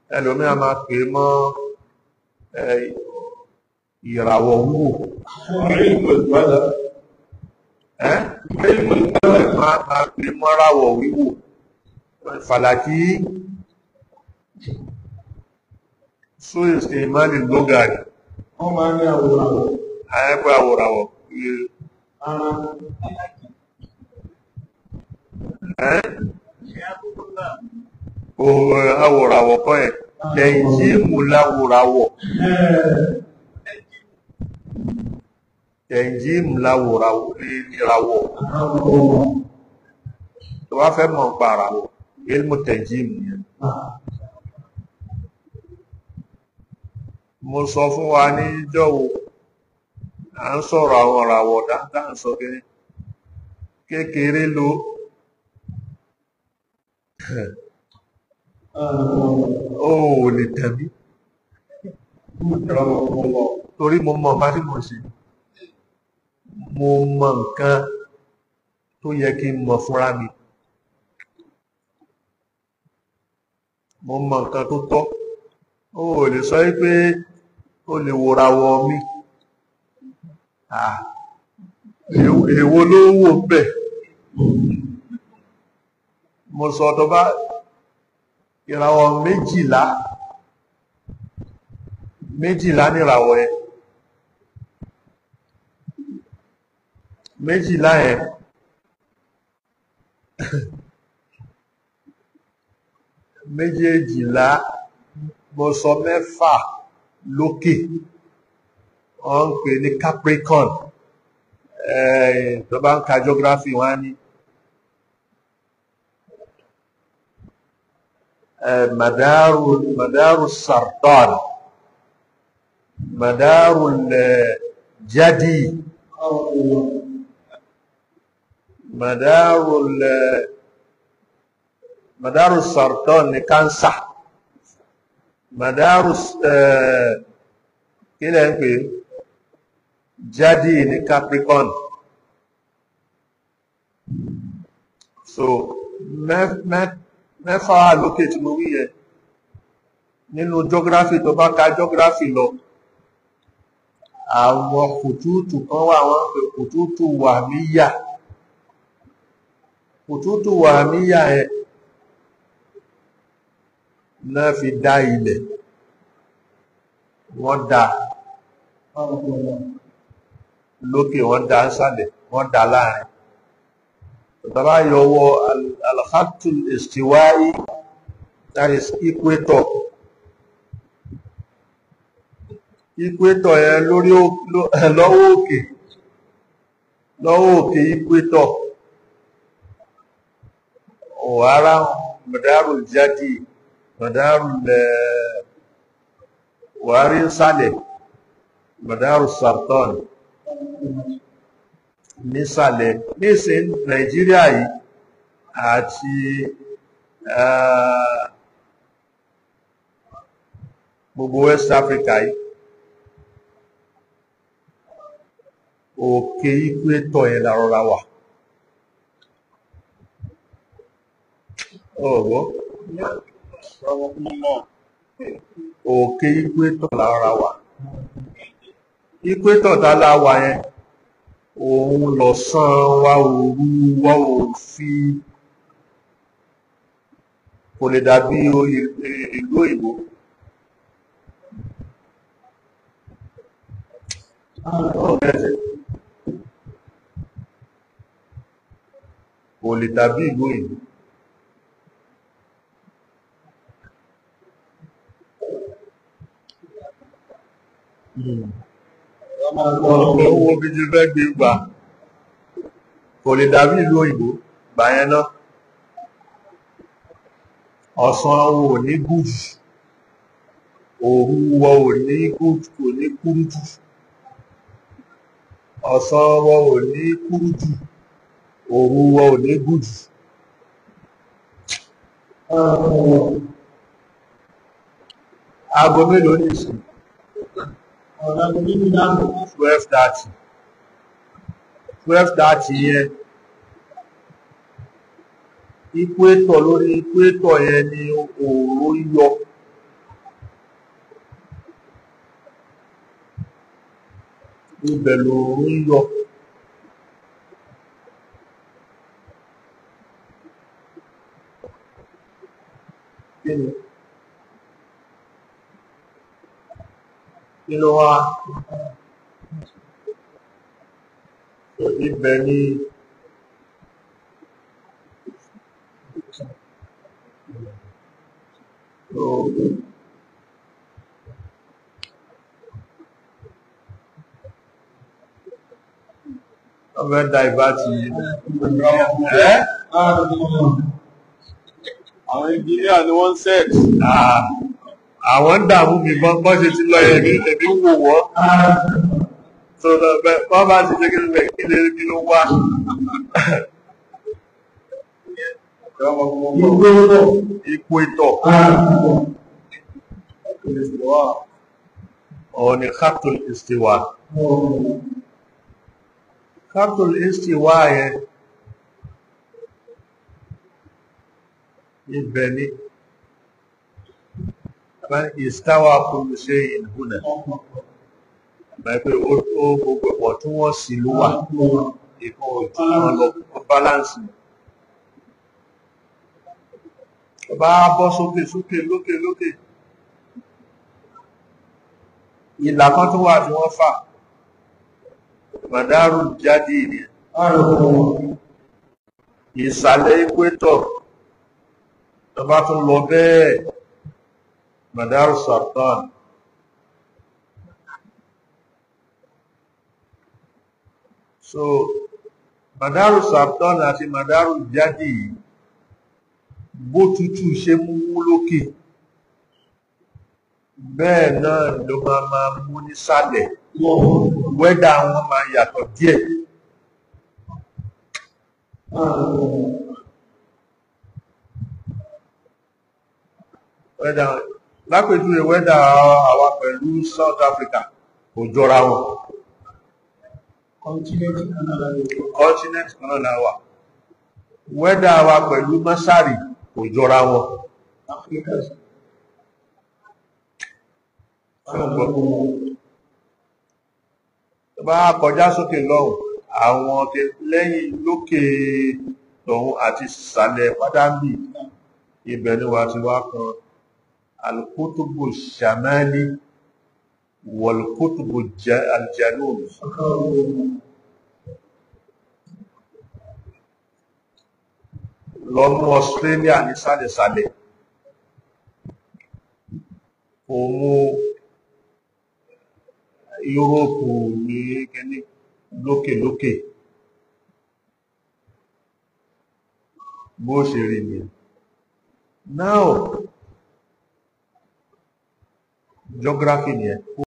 ẹlòmíà máa pè mọ́ ìràwọ̀ wúwò ẹ́ máa pè mọ́ ráwọ̀ wíwò fàlàkí só ìsìnmọ́lì lógàrí wọ́n máa ní àwòrán àyẹ́pẹ́ àwòràwọ̀ ara ẹ́ àwòràwọ̀ kọ́ ẹ̀ tẹ̀yìnjímù láwòràwọ̀ tẹ̀yìnjímù láwòràwọ̀ ìràwọ̀ tó wá fẹ́ mọ̀ pa àràwọ̀ ilmù tẹ̀yìnjímù yẹn mo sọ fún wa ní ìjọ́wò à ń sọ̀rọ̀ àwọn ìràwọ̀ dáadáa sọ kéré kékeré ló ó lè tẹ̀mí torí mo mọ̀ bá tí mo ṣe mo mọ̀ nǹkan tó yẹ kí n mọ̀ fúnra mi mo mọ̀ nǹkan tó tọ́ ó lè sọ pé ó lè wòràwọ̀ mi èwo ló wò bẹ̀ mo sọ tó bá ìràwọ̀ méjìlá méjìlá ní ìràwọ̀ ẹ méjìlá ẹ méjèèjìlá mo sọ mẹ́fà lókè wọ́n ń pè ní Capricorn tó bá ń ka geography wọ́n á ní madaru madaru sardan madaru jadi madaru madaru sardan ní cancer madaru kí lẹ́ ń pè jáde ní Capricorn so mẹ́fà wà lókè tí mo wí yẹn nínú geography tó bá ka geography lọ àwọn kùtùtù kan wà wọ́n pè kùtùtù wà míyà kùtùtù wà míyà ẹ náà fi dá ilẹ̀ wọ́n dá lókè wọ́n dá sálẹ̀ wọ́n dá láàrin tàbá yọwọ́ alhatul istiwai that is equator equator yẹn lórí lọ́wọ́ òkè lọ́wọ́ òkè equator ọ̀hárá madarul jadi madarul wàárí sálẹ̀ madarul sartan nísàlẹ̀ nísìn Nàìjíríà yìí àti gbogbo West Africa yìí òkè equator yẹn lárọra wà ọ̀rọ̀ òkè equator lárọra wà equator tá láwà yẹn òun lọ̀sán wá òru wá òfi kò lè dàbí ìlú òyìnbó kò lè dàbí ìlú òyìnbó owó bí jí fẹ́ gbé gbà kò lè dàbí ìlú òyìnbó gbà yẹn náà ọ̀sán wo ní gúúsù òru wọ ò ní gúúsù kò ní kúrú jù ọ̀sán wọ ò ní kúrú jù òru wọ ò ní gúúsù aago mélòó ní ìsìn twelve thirty twelve thirty yẹn equator lórí equator yẹn ni òòrùn yọ ibẹ̀ lòun yọ kí ni kí ló wá ibẹ̀ ni so, ọmọ ẹ̀dá ìbá ti ẹ́ Àwọn engineer ni wọ́n set. Ah, àwọn ń dààmú mi bọ́n bọ́n ṣe ti lọ yẹ̀ ní ẹ̀mí wò wọ́n tó lọ bẹ́ bọ́n bá ti ṣe kí ló bẹ̀ kí lè kí ló wá ipò ìtọ̀ ọ̀ ní khatul istiwa khatul istiwa yẹn ibẹ̀ ni ìstáwà kullu shay'in huna pé ó ó gbogbo ẹ̀pọ̀ tí wọ́n sì ló wà ìkan ojú kan lọ fún báláǹsì bá bọ́ sókè sókè lókè lókè ìlà kan tó wà tí wọ́n fà màdárù jáde ìrìn ìsàlẹ̀ equator tó bá tún lọ bẹ́ẹ̀ màdárù sartan so màdárù sartan àti màdárù jáde yìí bó tútù ṣe mú mú lókè bẹ́ẹ̀ náà ló máa máa mú nísàlẹ̀ wẹ́dà wọn máa yàtọ̀ díẹ̀ wẹ́dà lápèjúwe wẹ́dà àwa pẹ̀lú South Africa kò jọra wọn Continent Canada. continent kan náà la wà wẹ́dà wa pẹ̀lú Masari kò jọra wọn Africa. tó bá kọjá sókè lọ́hùn àwọn tẹ lẹ́yìn lókè tọ̀hún àti ìsàlẹ̀ pádámì ibẹ̀ ni wà ti wá kan alkutubu shamali walkutubu ja- aljanub lọ́nú Australia ní sálẹ̀sálẹ̀ kò mú Yúróòpù ní kíní lókèlókè bó ṣe rí ni now geography ni ẹ